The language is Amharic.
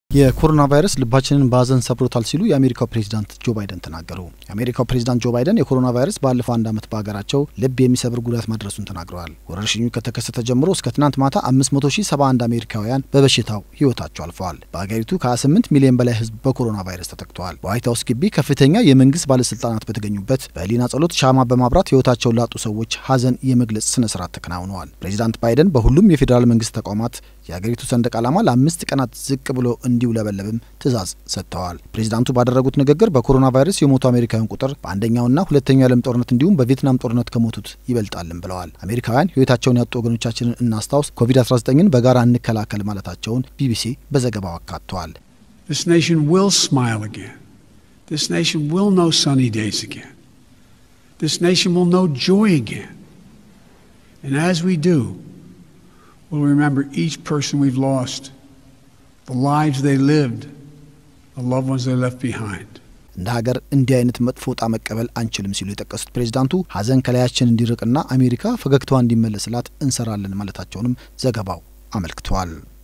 የኮሮና ቫይረስ ልባችንን በሀዘን ሰብሮታል ሲሉ የአሜሪካው ፕሬዚዳንት ጆ ባይደን ተናገሩ። የአሜሪካው ፕሬዚዳንት ጆ ባይደን የኮሮና ቫይረስ ባለፈው አንድ ዓመት በሀገራቸው ልብ የሚሰብር ጉዳት ማድረሱን ተናግረዋል። ወረርሽኙ ከተከሰተ ጀምሮ እስከ ትናንት ማታ 571 አሜሪካውያን በበሽታው ህይወታቸው አልፈዋል። በሀገሪቱ ከ28 ሚሊዮን በላይ ህዝብ በኮሮና ቫይረስ ተጠቅተዋል። በዋይት ሀውስ ግቢ ከፍተኛ የመንግስት ባለስልጣናት በተገኙበት በህሊና ጸሎት ሻማ በማብራት ህይወታቸውን ላጡ ሰዎች ሀዘን የመግለጽ ስነ ስርዓት ተከናውነዋል። ፕሬዚዳንት ባይደን በሁሉም የፌዴራል መንግስት ተቋማት የሀገሪቱ ሰንደቅ ዓላማ ለአምስት ቀናት ዝቅ ብሎ እንዲውለበለብም ትዕዛዝ ሰጥተዋል። ፕሬዚዳንቱ ባደረጉት ንግግር በኮሮና ቫይረስ የሞቱ አሜሪካውያን ቁጥር በአንደኛውና ሁለተኛው የዓለም ጦርነት እንዲሁም በቪየትናም ጦርነት ከሞቱት ይበልጣልም ብለዋል። አሜሪካውያን ህይወታቸውን ያጡ ወገኖቻችንን እናስታውስ፣ ኮቪድ-19ን በጋራ እንከላከል ማለታቸውን ቢቢሲ በዘገባው አካቷል። This nation will smile again. This nation will know sunny days again. This nation will know joy again. And as we do, we'll remember each person we've lost, the lives they lived, the loved ones they left behind. እንደ ሀገር እንዲህ አይነት መጥፎ ዕጣ መቀበል አንችልም ሲሉ የጠቀሱት ፕሬዚዳንቱ ሀዘን ከላያችን እንዲርቅና አሜሪካ ፈገግታዋ እንዲመለስላት እንሰራለን ማለታቸውንም ዘገባው አመልክቷል።